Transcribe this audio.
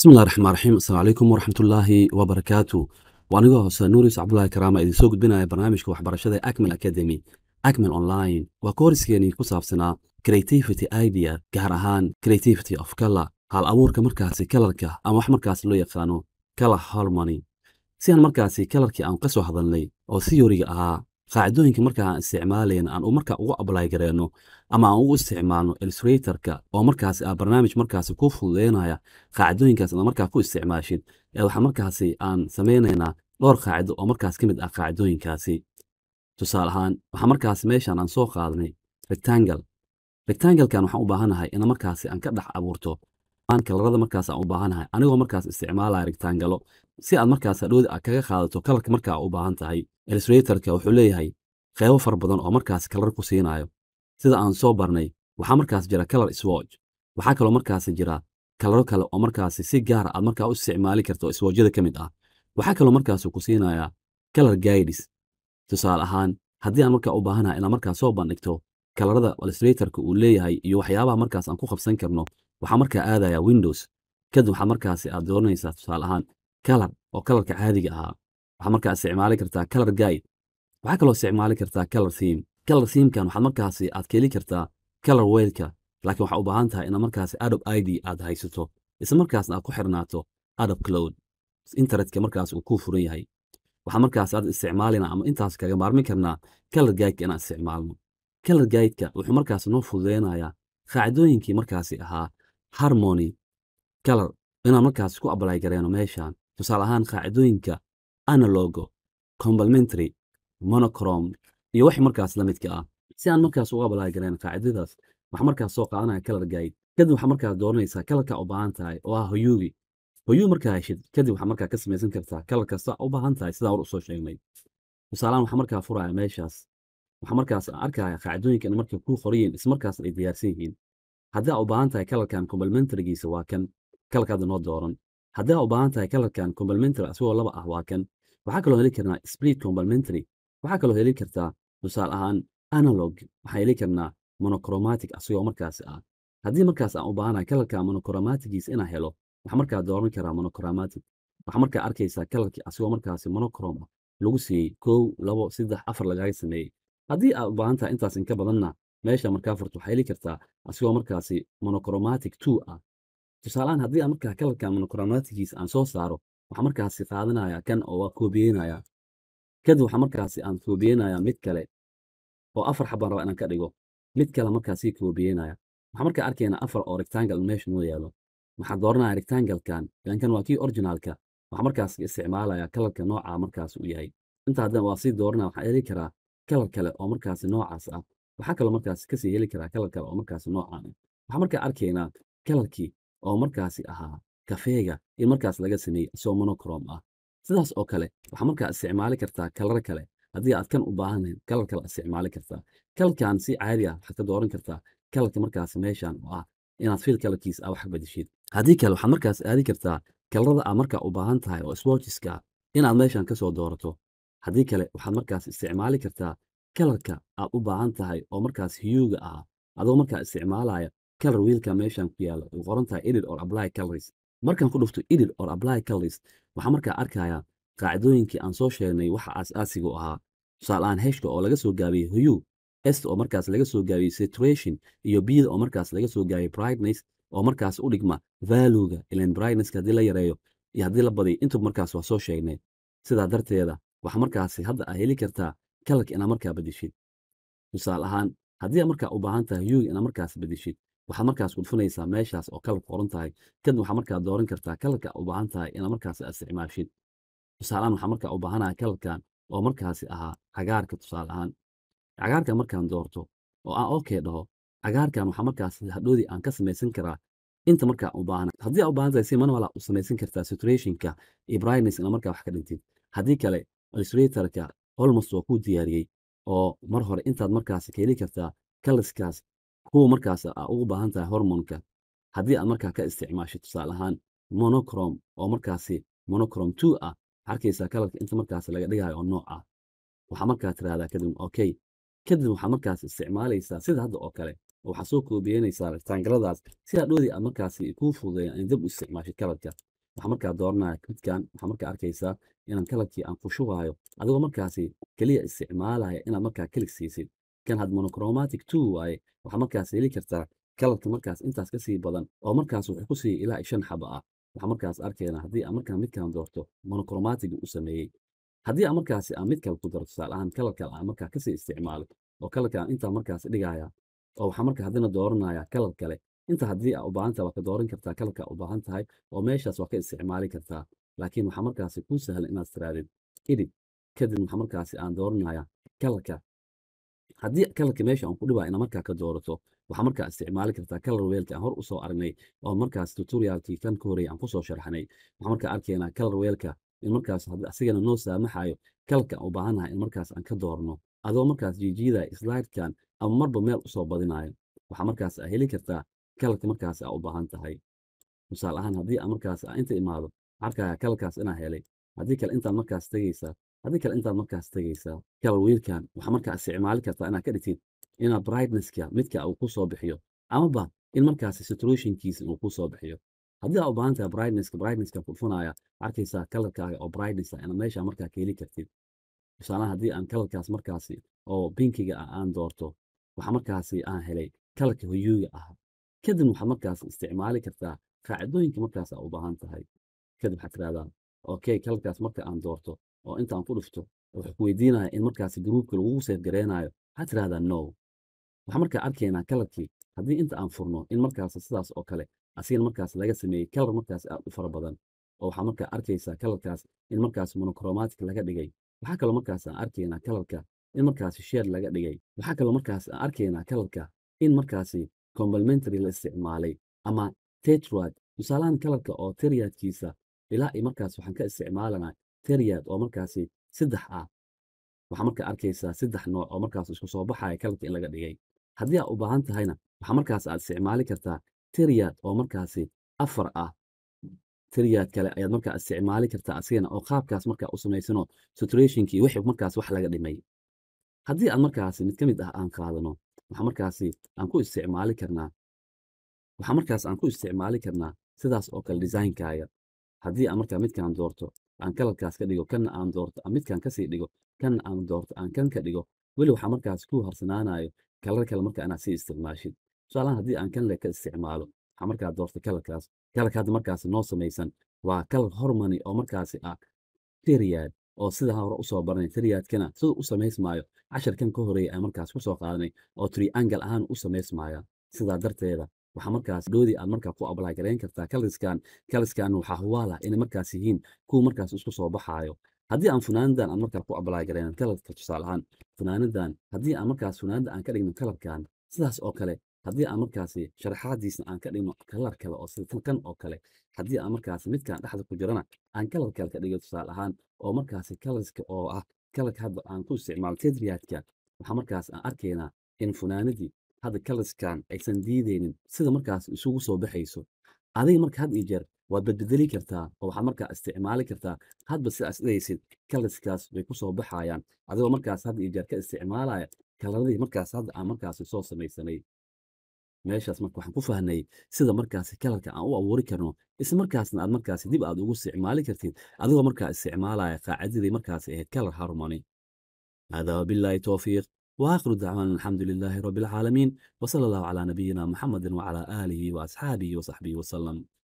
bismillahi raxmaan raxiim asalaamu calaykum waraxmatullaahi wabarakaatu waa anigoo hoose nuuris cabdulaahi karaama idin soo gudbinaya barnaamijka waxbarashada ee acmel academy acmel online waa kooriskeennii ku saabsanaa creativity idea gaar ahaan creativity of color hal abuurka markaasi kalarka ama wax markaasi loo yaqaano color harmony si aan markaasi kalarkii aan ka soo hadalnay oo theoryga ahaa qaacidooyinka markaa aan isticmaalayn aan markaa ugu ablay gareyno ama aan ugu isticmaalno illustratorka oo markaasi ah barnaamij markaasi ku fududeynaya qaacidooyinkaas aad markaa ku isticmaashid ee waxaa markaasi aan sameynaynaa dhowr qaacido oo markaas ka mid ah qaacidooyinkaasi tusaale ahaan waxaa markaasi meeshan aan soo qaadanay rectangle rectanglekan waxaan u baahanahay ina markaasi aan ka dhex abuurto aan kalarada markaas aan u baahanahay anigoo markaas isticmaalaya rectangalo si aad markaas hadhowda aad kaga qaadato kalarka markaa u baahan tahay illustratorka wuxuu leeyahay qeybo fara badan oo markaas kalar ku siinayo sida aan soo barnay waxaa markaas jira color swatch waxaa kaloo markaasi jira kalaro kale oo markaasi si gaara aad markaa u isticmaali karto oo swatchada ka mid ah waxaa kaloo markaasi ku siinayaa color guides tusaale ahaan haddii aan markaa u baahanahay inaad markaa soo bandhigto kalarada illustratorka uu leeyahay iyo waxyaabaha markaas aan ku qabsan karno waxaa markaa aadaya windows kadib waxaa markaasi aad dooranaysaa tusaale ahaan color oo kalarka caadiga ahaa waxaa markaa isticmaali kartaa color guide waxaa kaloo isticmaali kartaa color theme color themekan waxaad markaasi aad ka heli kartaa color weelka laakiin waxaa u baahan tahay inaad markaasi adobe id aad haysato isla markaasna aad ku xirnaato adobe cloud internetka markaas uu kuu furan yahay waxaa markaas aad isticmaalina ama intaas kaga maarmi karnaa color guideka inaan isticmaalno color guideka wuxuu markaas noo fududeynayaa qaacidooyinkii markaasi ahaa harmony color inaan markaas ku ablay gareeno meeshan tusaale ahaan qaacidooyinka analogo complementary monochrome iyo wixii markaas la midka ah si aan markaas uga ablay gareen qaacidadaas waxaa markaas soo qaadanaya color guide kadib waxaa markaas dooranaysaa kalarka u baahan tahay oo ah hoyugi hoyuu markaa heshid kadib waxaa markaa ka samaysan kartaa kalar kasta u baahan tahay sidaa hor usoo sheegnay tusaalahaan waxaa markaa furaya meeshaas waxaa markaas arkaya qaacidooyinka in markay kuu qorayiin ismarkaas ay diyaarsan yihiin haddii aa u baahan tahay kalarkan complementarygiisa waa kan kalarkaada noo dooran haddii aa u baahan tahay kalarkan complementary asagoo laba ah waa kan waxaa kaloo heli karnaa split complementary waxaa kaloo heli kartaa tusaale ahaan analog waxaa heli karnaa monochromatic asagoo markaasi ah haddii markaas aan u baahanahay kalarka monochromaticgiisa inaan helo waxaa markaa dooran karaa monochromatic waxaa markaa arkaysaa kalarkii asagoo markaasi monochrome ah lagu siiyey kow labo saddex afar lagaaga sameeyey haddii aad u baahan tahay intaas inka badanna meesha markaa furto waxaa heli kartaa asigoo markaasi monochromatic two ah tusaalehaan haddii aan markaa kalarka monochromaticgiisa aan soo saaro waxaa markaasi qaadanaya kan oo waa koobiyeynaya kadib waxaa markaasi aan koobiyeynaya mid kale oo afar xabaan raba inaan ka dhigo mid kale markaasi koobiyeynaya waxaa markaa arkaynaa afar oo rectangle meesha noo yaalo waxaa dooranaya rectanglekan ilankan waa kii originalka waxaa markaas isticmaalaya kalarka nooca markaas uu yahay inta haddana waa sii dooranaya waxaa heli karaa kalar kale oo markaasi noocaas ah waxaa kaloo markaasi kasii heli karaa kalar kale oo markaasi noocaan ah waxaa markaa arkaynaa kalarkii oo markaasi ahaa kafeega in markaas laga sameeyey isoo monochrome ah sidaas oo kale waxaa markaa isticmaali kartaa kalar kale haddii aad kan u baahanayn kalar kale isticmaali kartaa kalarkan si caadi ah waxaad ka dooran kartaa kalarka markaasi meeshan oo ah inaad fiil kalarkiisa ah wax bedeshid haddii kale waxaad markaas aadi kartaa kalarada aad markaa u baahan tahay oo swatcheska inaad meeshan kasoo doorato haddii kale waxaad markaas isticmaali kartaa kalarka aad u baahan tahay oo markaas hiyuga ah adoo markaa isticmaalaya kalar wiilka meeshan ku yaala uu qoran tahay edit or apply colors markaan ku dhufto edit or apply colors waxaa markaa arkaya qaacidooyinkii aan soo sheegnay waxa aas-aasigu ahaa tusaaleaan heshka oo laga soo gaabiyey huyu est oo markaas laga soo gaabiyey saturation iyo bida oo markaas laga soo gaabiyey brightness oo markaas u dhigma valuega ilan brightnesska haddii la yareeyo iyo haddii la badiyo intuba markaas waa soo sheegnay sidaa darteeda waxaa markaasi hadda aa heli kartaa kalarka inaa markaa bedeshid tusaale ahaan haddii markaa u baahan tahay yuga inaa markaas bedeshid waxaad markaas udfunaysaa meeshaas oo kalarka qoran tahay kadib waxaa markaa dooran kartaa kalarka u baahan tahay inaa markaas isticmaashid tusaaleahaan waxaa markaa u baahanahay kalarkan oo markaasi ahaa cagaarka tusaale ahaan cagaarkan markaan doorto oo aan okay dhaho cagaarkan waxaa markaas hadhoodii aan ka samaysan karaa inta markaa u baahana haddii aa u baahan tahay si manuala u samaysan kartaa saturationka iyo brightness ina markaa wax ka dhintid haddii kale illustratorka almost waa kuu diyaariyey oo mar hore intaad markaas ka heli kartaa kalaskaas kuwa markaas aa ugu baahan tahay hormonka haddii aad markaa ka isticmaasho tusaale ahaan monochrome oo markaasi monochrome two ah arkaysaa kalarka inta markaas laga dhigayo oo nooc ah waxaa markaa tirahdaa kadib okay kadib waxaa markaas isticmaalaysaa sida hadda oo kale waxaa soo koobiyeynaysaa rectangaladaas si hadhoodii aad markaasi kuu fududeeyaan in dib u isticmaashid kalarka waxaa markaa dooranaya midkan waxaa markaa arkaysaa inaan kalarkii aan ku shubaayo adigoo markaasi keliya isticmaalaya inaad markaa kelig siisid kan had monochromatic two waaye waxaa markaas heli kartaa kalarka markaas intaas ka sii badan oo markaas wuxuu ku sii ilaa shan xaba ah waxaa markaas arkayna haddii aan markaa midkan doorto monochromatic u sameeyey haddii aan markaasi aan mid kale ku daro tusaale ahaan kalar kale aan markaa kasii isticmaalo oo kalarka aan intaa markaas dhigaya oo waxaa markaa haddana dooranaya kalar kale inta haddii aa u baahan tahay waa ka dooran kartaa kalarka u baahan tahay oo meeshaas waa ka isticmaali kartaa laakiin waxaa markaasi kuu sahlan inaad tiraadid edit kadib waxaa markaasi aan dooranaya kalarka haddii kalarka meesha aan ku dhibaa ina markaa ka doorato waxaa markaa isticmaali kartaa kalar weelka aan hor usoo aragnay oo markaas tutorialkii kan ka horreeyay aan kusoo sharxnay waxaa markaa arkaynaa kalar weelka in markaas asigana noo saamaxayo kalarka aan u baahannahay in markaas aan ka doorno adoo markaas jiijiidaya slidekan ama marba meel usoo badinayo waxaa markaas aa heli kartaa kalarka markaas aa u baahan tahay tusaale ahaan haddii aan markaas aa inta imaado arkaya kalarkaas inaa helay haddii kale intaad markaas tegaysaa haddii kale intaad markaas tegaysaa kalar wiilkan waxaa markaa isticmaali kartaa inaad ka dhigtid inaad brightnesska midka uu ku soo bixiyo amaba in markaasi saturationkiisa uu ku soo bixiyo haddii aa u baahan tahay brightnesska brightnesska furfunaya arkaysaa kalarkaaga oo brightness ah inaad meesha markaa ka heli kartid tusaalahan haddii aan kalarkaas markaasi oo binkiga ah aan doorto waxaa markaasi aan helay kalarka huyuuga ah kadib waxaad markaas isticmaali kartaa qaacidooyinka markaas aa u baahan tahay kadib waxaad tirahdaa okay kalarkaas marka aan doorto oo intaan ku dhufto wuxuu ku weydiinaya in markaasi gruupka lagugu seef gareenaayo waxaad tirahdaa no waxaa markaa arkaynaa kalarkii haddii inta aan furno in markaas sidaas oo kale asigana markaas laga sameeyey kalar markaas aad u fara badan oo waxaa markaa arkaysaa kalarkaas in markaas monochromatic laga dhigay waxaa kaloo markaas aan arkaynaa kalarka in markaasi sheer laga dhigay waxaa kaloo markaas aan arkaynaa kalarka in markaasi complementary la isticmaalay ama tetrad tusaalahan kalarka oo teriadkiisa ilaa i markaas waxaan ka isticmaalanaa teriad oo markaasi saddex ah waxaa markaa arkaysaa saddex nooc oo markaas isku soo baxaya kalarka in laga dhigay haddii aad u baahan tahayna waxaa markaas aad isticmaali kartaa teriad oo markaasi afar ah teriad kale ayaad markaa isticmaali kartaa asigana oo qaabkaas markaa u samaysano saturationkii wixii markaas wax laga dhimay haddii aad markaasi mid ka mid ah aan qaadano waxaa markaasi aan ku isticmaali karnaa waxaa markaas aan ku isticmaali karnaa sidaas oo kale designkaaga haddii aan markaa midkaan doorto aan kalarkaas ka dhigo kanna aan doorto aan midkaan kasii dhigo kanna aan doorto aan kan ka dhigo weli waxaa markaas ku harsanaanayo kalar kale marka inaad sii isticmaashid tusaalahan haddii aan kan le ka isticmaalo waxaa markaa doorta kalarkaas kalarka hadda markaasi noo samaysan waa kalar hormony oo markaasi ah teriad oo sida hore usoo baranay teriadkana siduu u samaysmaayo casharkan ka horeeya aan markaas kusoo qaadanay oo triangle ahaan u samaysmaaya sidaa darteeda waxaa markaas doodii aad markaa ku ablay garayn kartaa kaliskan kaliskan waxaa huwaala inay markaas yihiin kuwa markaas isku soo baxaayo haddii aan funaanadan aan markaa ku ablay garaynan kalarka tusaale ahaan funaanadan haddii aan markaas funaanada aan ka dhigno kalarkan sidaas oo kale haddii aan markaasi sharaxaadiisna aan ka dhigno kalar kale oo sida kan oo kale haddii aan markaasi midkaan dhexda ku jirana aan kalar kale ka dhigo tusaale ahaan oo markaasi kalarska oo ah kalarka hadda aan ku isticmaalo tedriyaadka waxaa markaas aan arkaynaa in funaanadii hadda kaliskan aysan diideynin sida markaas isugu soo baxayso adiga marka had iyo jeer waad badbedeli kartaa oo waxaad markaa isticmaali kartaa hadba sidaas dhigaysid kaliskaas way ku soo baxayaan adigoo markaas had iyo jeer ka isticmaalaya kalaradii markaas hadda aan markaasi soo samaysanay meeshaas marka waxaan ku fahnay sida markaasi kalarka aan u abuuri karno isla markaasna aad markaasi dib aad ugu isticmaali kartid adigoo markaa isticmaalaya qaacidadii markaasi ahayd kalar harmony هذا وبالله توفيق وآخر دعوانا الحمد لله رب العالمين وصلى الله على نبينا محمد وعلى آله وأصحابه وصحبه وسلم